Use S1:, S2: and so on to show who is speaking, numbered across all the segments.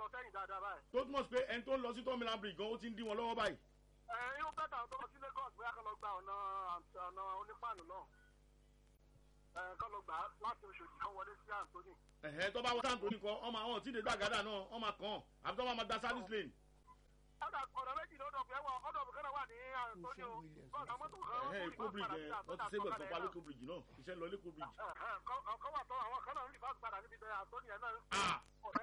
S1: sẹ́yìn dáadáa báyìí.
S2: tó túmọ̀ sí pé ẹni tó ń lọ sí tọ́mìlán bridge gan ó ti ń dí wọn lọ́wọ́ báyìí.
S1: ẹ irú bẹ́ẹ̀ tàwọn tó lọ sí lagos bóyá kọ́ lọ gba ọ̀nà ọ̀nà onípàánù náà. ẹ kọ́ lọ gbà á láti oṣòdì kan wọlé sí anthony.
S2: ẹ̀hẹ́ tó bá wọ́n sáǹtò nìkan ọmọ àwọn tí ì dé gbàgádà náà ọmọ kàn àbí tó bá máa gba service lane.
S1: ọ̀dà ọ̀nà méjì ló dọ̀ pé ẹ̀wọ̀ ọ̀dọ̀ bùkẹ́ náà wà ní anthony o. bọ́ọ̀sì àwọn mọ́tò kan
S2: ẹ̀hẹ́ èkó bridge ẹ̀ wọ́n ti sẹ́gbẹ̀ sọ́pá lẹ́kọ̀ọ́ bridge náà iṣẹ́ lọ lẹ́kọ̀ọ́ bridge.
S1: kọ́ wà tó àwọn kan náà ń rí fásitì padà níbi bẹ́ẹ̀ anthony ẹ̀ náà.
S2: Ah!
S1: ọ̀rẹ́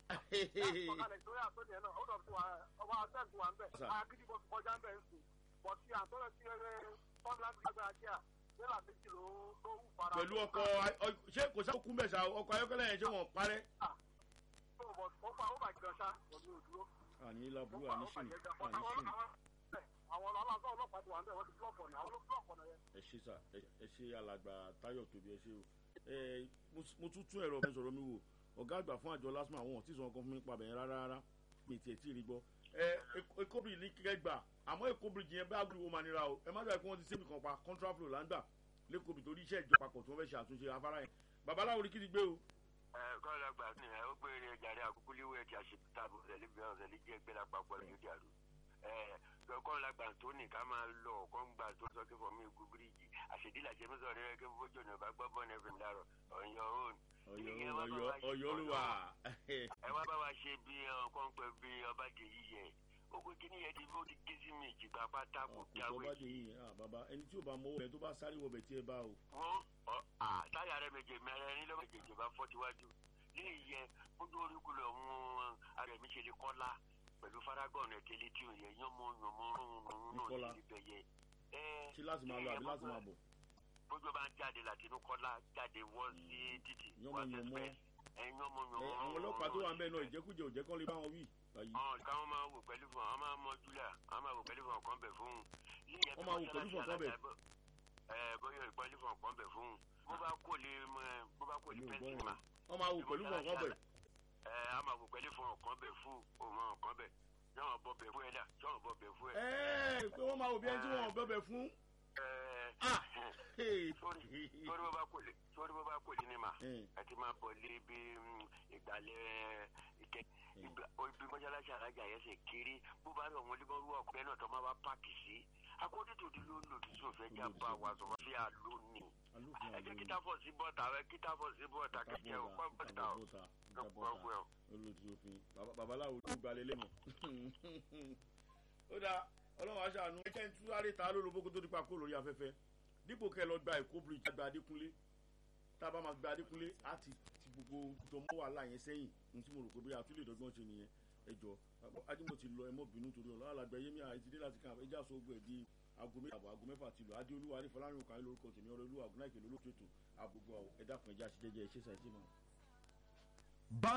S1: ọ̀kalẹ̀ ìtòrí àtọ́ni ẹ̀ náà ó dọ̀ fún wa ọba àtẹ́ǹtì wa ń bẹ̀
S2: Sir.
S1: agídí bọ́ fi kọjá ń bẹ̀ ń sùn bọ̀ sí àtọ́nà sí ẹrẹ́ fọ́nláńtì gbàgbà àjíà nílà méjì ló ló wù fara.
S2: pẹ̀lú ọkọ̀ ọ- ṣé kò sáà kú mẹ́sà ọkọ̀ ayọ́kẹ́lẹ́ yẹn ṣé wọ́n parẹ́.
S1: tó bọ̀ ó fa ó bàjẹ́ ọ̀ṣá pẹ̀lú òdúró.
S2: àní láburú àní sùn àní sùn
S1: àwọn aláǹsá ọlọ́pàá ti wà ń bẹ̀ wọ́n ti blọ́ọ̀kì ọ̀nà àwọn ló blọ́ọ̀kì ọ̀nà yẹn.
S2: ẹ ṣe sà ẹ ẹ ṣe alàgbà táyọ̀ tóbi ẹ ṣe o ẹ mo s- mo tún tún ẹ̀rọ ọ̀fẹ́ sọ̀rọ̀ mi wò ọ̀gá àgbà fún àjọ lásìmọ̀ àwọn ọ̀tí sọ̀rọ̀ kan fún mi pa bẹ̀yẹn rárá rárá mi tiẹ̀ tí ì rí gbọ́ ẹ ekobiri ní kíkẹ́ gbà àmọ́ ekobiri yẹn bá gbúdọ̀ máa nira o ẹ má dàbí pé wọ́n ti sẹ́mi kan pa contraflow là ń gbà lẹ́kọ̀ọ́bì torí iṣẹ́ ìjọba pọ̀ tí wọ́n fẹ́ ṣe àtúnṣe afárá yẹn babaláwo ni kí ti gbé o.
S3: kọ́lá gbà ní ẹ ó gbére jàre àkókò léwé ẹ̀jẹ̀ àṣetàbọ̀ ọ̀sẹ̀lẹ̀ bí ọ̀sẹ̀lẹ̀ jẹ́ gbé lápapọ̀ lójú dàrú. kọ́lá gbà tó ní ká máa lọ kọ́ ń gbà tó sọ́kẹ́ fọ́ mi gún bíríìjì àṣedílà jẹ́ mọ́sọ̀ rẹ̀ kí fọ́jọ́ ní ọba gbọ́ bọ́ọ̀nù ẹ̀fẹ̀ ńlárọ̀ ọ̀yọ́ òun.
S2: ọ̀yọ́ ọ̀yọ́ ọ̀yọ́ ló wà.
S3: ẹ wá bá wa ṣe bí ọkàn pẹ bí ọba jẹ yíyẹ owó kíní yẹn ti ó ti gé sí mi ìjìgbà pátá kò jáwé
S2: ìjọba dè yín ah bàbá ẹni tí ò bá mọ owó rẹ tó bá sáré wọbẹ̀ tí ẹ bá o.
S3: wọ́n ọ à táyà rẹ méje mẹ́rin ní lọ́mọ ìjèjì bá fọ́ tiwájú ní ìyẹn ojú oríkulẹ̀ ọ̀hún ààrẹ mi ṣe lè kọ́lá pẹ̀lú faragọ́ọ̀nù ẹ̀tẹ́lẹ̀ tí ò yẹ yánmọ́ yánmọ́ rún
S2: Ìkọlà.
S3: náà ní ibẹ̀ yẹ.
S2: ṣé láti máa lọ àbí láti máa bọ̀.
S3: bójú bá ń jáde láti inú kọ́lá jáde wọ́ sí títì
S2: Yánmọ́
S3: wá sí
S2: yánmọ́.
S3: express ẹ yánmọ́
S2: ẹ
S3: yánmọ́
S2: àwọn ọlọ́pàá tó wà ń bẹ̀ náà ìjẹkújẹ òjẹ́ kán lè bá wọn wí. báyìí
S3: ọ̀n káwọn máa wò pẹ̀lú fún ọ máa mọ júlẹ̀ ọ máa wò pẹ̀lú fún ọkàn bẹ̀ fún un.
S2: Wọ́n máa wò pẹ̀lú fún ọ̀kan bẹ̀.
S3: ẹ bóyá ìpẹ́lú fún ọkàn bẹ̀ fún un. bó bá kò lè mọ ẹ bó bá kò lè
S2: Èmi ò
S3: pẹ́ẹ́sì
S2: gbọ́
S3: mà.
S2: yẹn. wọ́n máa wò pẹ̀lú kọ̀ọ̀kan bẹ̀.
S3: ẹ a máa wò pẹ̀lú fún ọkàn bẹ̀ fún òun ọkàn bẹ̀ yọ̀wọ̀n bọ̀ bẹ̀ fún ẹ dà yọ̀wọ̀n bọ̀ bẹ̀ fún ẹ.
S2: ẹ́ẹ̀ pé wọ́n máa wò bí ẹni tí wọ́n bẹ̀bẹ̀ fún.
S3: ẹ
S2: Ah!
S3: sórí sórí bó bá kò lè sórí bó bá kò lè ní mà
S2: Eh.
S3: ẹ ti máa bọ̀ lé bí mm, ìgbàlẹ̀ ìkẹ ìgbà ibi mọ́ṣáláṣí alájà yẹn ṣe kéré bó bá rí ọ̀hún olúmọ̀rú ọ̀pẹ náà tó máa wá páàkì sí akótótó ti ló lòdì sí òfin jà bá wa sọ̀rọ̀ sí àlónì
S2: alófin
S3: ẹ jẹ́
S2: àlóyè.
S3: kíta fọ̀ sí bọ́ọ̀tà ẹ kíta fọ̀ sí bọ́ọ̀tà kẹ̀kẹ́ ò pọ́ bọ́ọ̀tà ò
S2: bọ́ta
S3: lọ́pọ̀ ẹ̀
S2: olùtí òfin Baba- babaláwo tó gbalẹ̀ lẹ́mọ̀. ó dáa ọlọ́run aṣáánú ẹjẹ́ ń tú sáré ta lólobó kó tó dípa kó lórí afẹ́fẹ́ dípò kẹ́ ẹ lọ gba èkó bridge gba adékúnlé tá a bá máa gba adékúnlé á ti ti gbogbo tó mọ́ wàhálà yẹn sẹ́yìn ní tí mo rò pé bóyá àtúlẹ̀ ìdọ́gbọ́n ṣe nìyẹn ẹ jọ ajímọ̀ ti lọ ẹ mọ́ bínú torí ọ̀la alàgbà yémi àìsídé láti kàn ẹjẹ́ àṣọ ogun ẹ̀ di aago méjì àbọ̀ aago mẹ́fà ti lọ adé olúwa ní fọlárin òkà lórúkọ tèmi ọ̀rọ̀ olúwa àgùnà ìkèlè olóòtú ètò àgbogbo ẹ̀dá kan ẹja ṣiṣẹ́ jẹ́ ẹ̀ṣẹ̀ sàìtì máa.